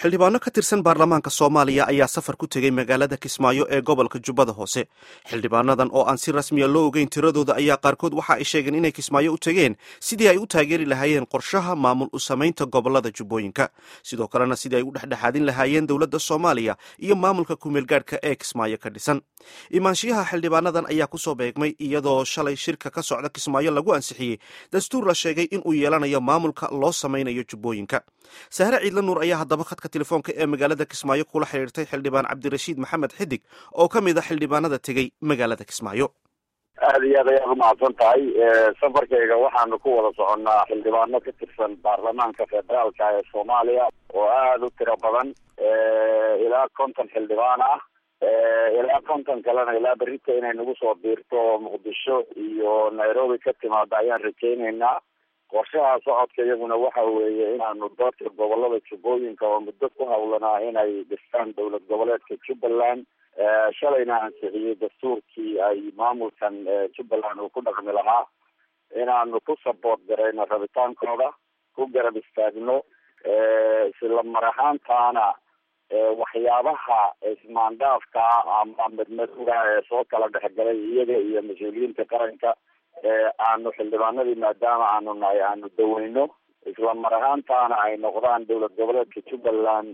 xildhibaano ka tirsan baarlamaanka soomaaliya ayaa safar ku tegey magaalada kismaayo ee gobolka jubbada hoose xildhibaanadan oo aan si rasmiya loo ogeyn tiradooda ayaa qaarkood waxa ay sheegeen inay kismaayo u tegeen sidii ay u taageeri lahaayeen qorshaha maamul u samaynta gobolada jubbooyinka sidoo kalena sidii ay u dhexdhexaadin lahaayeen dowladda soomaaliya iyo maamulka kumeelgaadhka ee kismaayo ka dhisan imaanshiyaha xildhibaanadan ayaa kusoo beegmay iyadoo shalay shirka ka socda kismaayo lagu ansixiyey dastuur la sheegay inuu yeelanayo maamulka loo samaynayo jubbooyinka sahre ciidla nuur ayaa haddaba khadka telefoonka ee magaalada kismaayo kula xidhiirtay xildhibaan cabdirashiid maxamed xidig oo ka mid a xildhibaanada tegey magaalada kismaayo aada iyo aad ayaad umahadsan tahay safarkayga waxaanu ku wada soconnaa xildhibaano ka tirsan baarlamaanka federaalka ee soomaaliya oo aada u tiro badan ilaa konton xildhibaan ah ilaa konton kalena ilaa berita inay nagu soo biirto muqdisho iyo nairobi ka timaada ayaan rajeyneynaa qorshaha socodka iyaguna waxa weeye inaanu doorka gobolada jubbooyinka oo muddo ku hawlanaa inay dhistaan dowlad goboleedka jubbaland shalayna ansixiyey dastuurkii ay maamulkan jubbaland uu ku dhaqmi lahaa inaanu ku saboort garayno rabitaankooda ku garab istaagno isla mar ahaantaana waxyaabaha ismaandhaafka ama madmadowga ee soo kala dhexgalay iyaga iyo mas-uuliyiinta qaranka aanu xildhibaanadii maadaama aanu nahay aanu daweyno isla mar ahaantaana ay noqdaan dowlad goboleedka jubbaland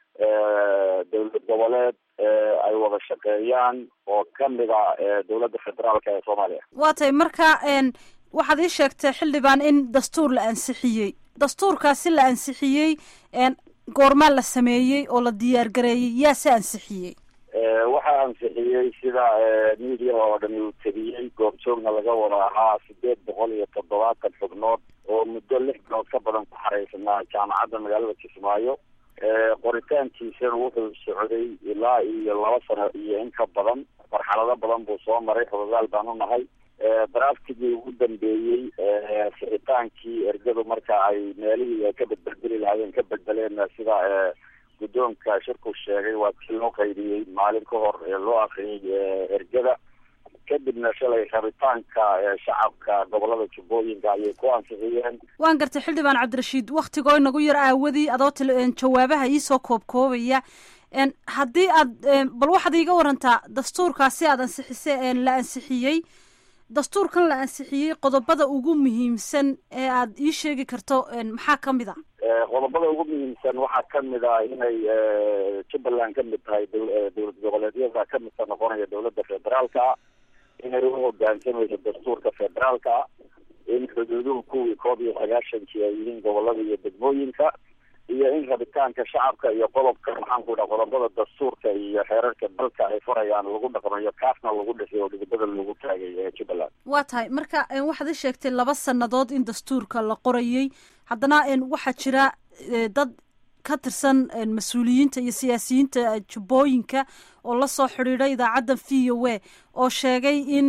dowlad goboleed ay wada shaqeeyaan oo kamid a dowladda federaalka ee soomaaliya waa tay marka waxaad ii sheegtay xildhibaan in dastuur la ansixiyey dastuurkaasi la ansixiyey goormaa la sameeyey oo la diyaar gareeyey yaa se ansixiyey waxaa ansixiyey sida media oo dhani uu tabiyey goobjoogna laga wada ahaa sideed boqol iyo toddobaatan xubnood oo muddo lix bilood ka badan ku xareysanaa jaamacadda magaalada kismaayo qoritaankiisana wuxuu socday ilaa iyo laba sano iyo in ka badan marxalado badan buu soo maray xogogaal baan u nahay draftigii ugu dambeeyey sixitaankii ergadu marka ay meelihii ay ka bedbedeli lahaayeen ka bedbeleen sida guddoonka shirku sheegay waa kii loo qaydiyey maalin ka hor loo akriyey ergada kadibna shalay rabitaanka shacabka gobolada jubbooyinka ayay ku ansixiyeen waan gartay xildhibaan cabdirashiid waktigoo inagu yar aawadii adoo jawaabaha iisoo koobkoobaya haddii aad bal waxaad iiga warantaa dastuurkaasi aad ansixisay la ansixiyey dastuurkan la ansixiyey qodobada ugu muhiimsan ee aad ii sheegi karto maxaa kamid a qodobada ugu muhiimsan waxaa kamid ah inay jubbaland kamid tahay dowlad goboleedyada kamidka noqonaya dowladda federaalka inay u hogaansamayso dastuurka federaalka in xuduuduhu kuwii koob iyo sagaashankii ay yihiin gobolada iyo degmooyinka iyo in rabitaanka shacabka iyo qodobka maxaan ku dhaha qodobada dastuurka iyo xeerarka dalka ay farayaan lagu dhaqmayo kaasna lagu dhisay oo dhidibada lagu taagay ee jubbaland waa tahay marka waxaad i sheegtay laba sanadood in dastuurka la qorayey haddana waxaa jira dad ka tirsan mas-uuliyiinta iyo siyaasiyiinta jubbooyinka oo lasoo xidhiidhay idaacadda v o a oo sheegay in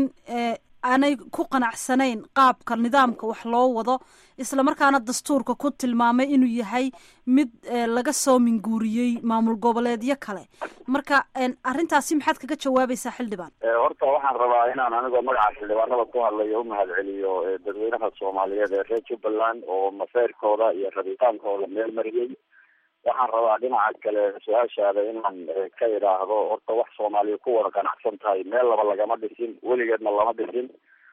aanay ku qanacsanayn qaabka nidaamka wax loo wado isla markaana dastuurka ku tilmaamay inuu yahay mid laga soo minguuriyey maamul goboleedyo kale marka arrintaasi maxaad kaga jawaabaysaa xildhibaan horta waxaan rabaa inaan anigoo magaca xildhibaanada ku hadlayo umahad celiyo dadweynaha soomaaliyeed ee reer jubbaland oo maseyrkooda iyo rabitaankooda meel mariyey waxaan rabaa dhinaca kale su-aashaada inaan ka idhaahdo horta wax soomaaliya ku wada qanacsan tahay meel laba lagama dhisin weligeedna lama dhisin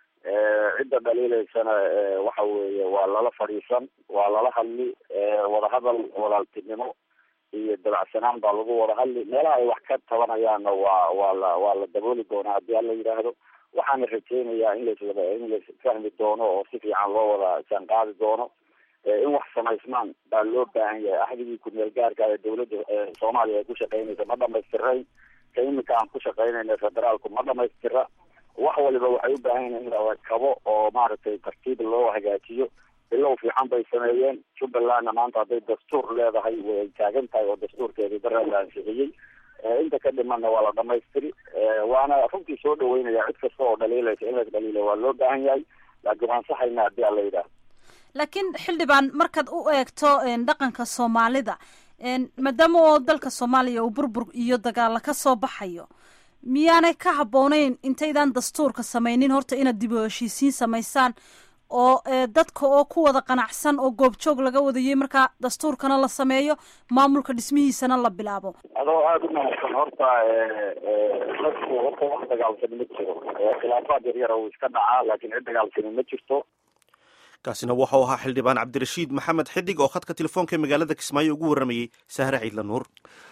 cidda dhaliileysana waxa weeye waa lala fadhiisan waa lala hadli wadahadal walaaltinimo iyo dabacsanaan baa lagu wada hadli meelaha ay wax ka tabanayaanna waa waa la waa la dabooli doonaa haddii ala yidhaahdo waxaana rajeynayaa in laswada in lasfahmi doono oo si fiican loo wada jaanqaadi doono in wax samaysmaan baa loo baahan yahay axdigii kumeel gaarka ee dowladda soomaaliya ay ku shaqeynaysa ma dhamaystirayn ka imika aan ku shaqeynayna federaalku ma dhamaystira wax waliba waxay u baahan yihin in la kabo oo maaragtay tartiib loo hagaajiyo bilow fiican bay sameeyeen jubbalandna maanta hadday dastuur leedahay way taagan tahay oo dastuurkeedii dara la ansixiyey inta ka dhimanna waa la dhamaystiri waana runtii soo dhaweynaya cid kasta oo dhaliilaysa in las dhaliila waa loo baahan yahay laakiin waan saxayna haddii ala yidhaahdo laakiin xildhibaan markaad u eegto dhaqanka soomaalida maadaama oo dalka soomaaliya uu burbur iyo dagaalo ka soo baxayo miyaanay ka habbooneyn intaydaan dastuurka samaynin horta inaad dib u heshiisiin samaysaan oo dadka oo ku wada qanacsan oo goobjoog laga wadayey markaa dastuurkana la sameeyo maamulka dhismihiisana la bilaabo adoo aada u mahadsan horta dadku horta wax dagaalsani ma jiro khilaafaad yaryara uu iska dhacaa laakiin cid dagaalsani ma jirto kaasina waxau ahaa xildhibaan cabdirashiid maxamed xidig oo khadka telefoonka ee magaalada kismaayo ugu warramayey sahre ciidla nuur